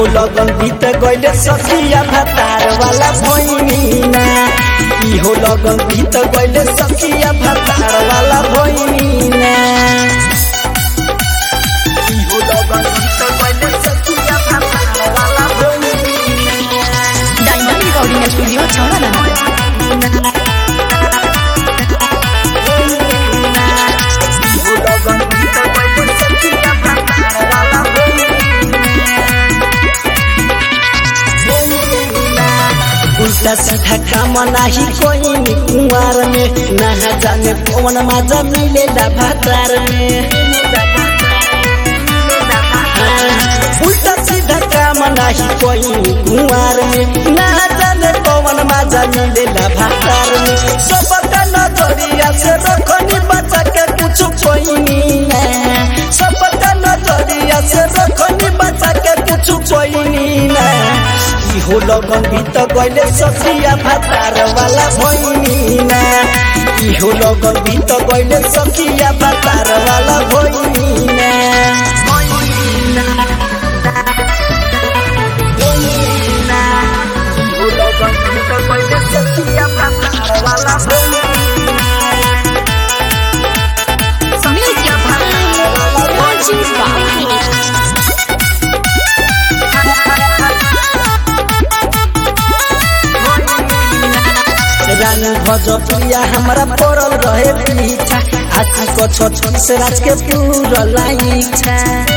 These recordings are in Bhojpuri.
इहो लगन बीत गइले सखिया भातार वाला भैनीना इहो लगन बीत गइले सखिया भातार वाला भैनीना इहो लगन बीत गइले सखिया भातार वाला भैनीना डायमंड रिकॉर्डिंग स्टूडियो छौड़ा इहो लगन बीत गइले सखिया भातार वाला उल्टा सीधा काम नाही कोई नी कुंवार में ना जाने कौन मजा मिलेला भातार में हाँ, उल्टा सीधा काम नाही कोई नी कुंवार में ना जाने कौन मजा मिलेला भातार में सबका नजरिया से रखनी बचा के कुछ कोई ना सबका नजरिया से रखनी बचा के कुछ कोई ना इहो लगन बीत गइले सखिया भातार वाला भैनीना इहो लगन बीत गइले सखिया भातार वाला भैनीना इहो लगन बीत गइले सखिया भातार वाला भैनीना रानी भजपिया हमरा पड़ल रहे पीछा आशी को छोट से राज के पूरा इच्छा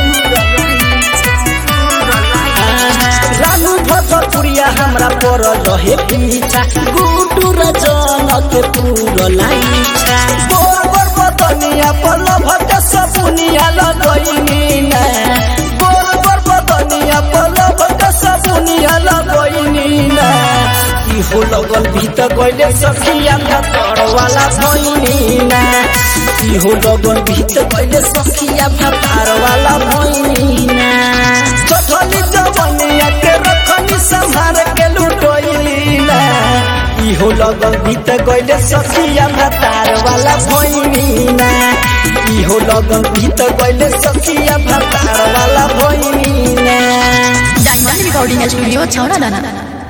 रानू भजपुरिया हमरा पड़ल रहे पीछा गुटू रजन के पूरा इच्छा गोर गोर बदनिया पल भट सपुनिया लगैनी ना गोर गोर बदनिया पल भट सपुनिया लगैनी ना इहो लगल भीत गइले सखिया भातर वाला भैनीना इहो लगल भीत गइले सखिया भातर वाला भैनीना चठली जवनिया के रखनी संभार के लुटोइलीना इहो लगल भीत गइले सखिया भातर वाला भैनीना इहो लगल भीत गइले सखिया भातर वाला भैनीना डायमंड रिकॉर्डिंग स्टूडियो छौड़ा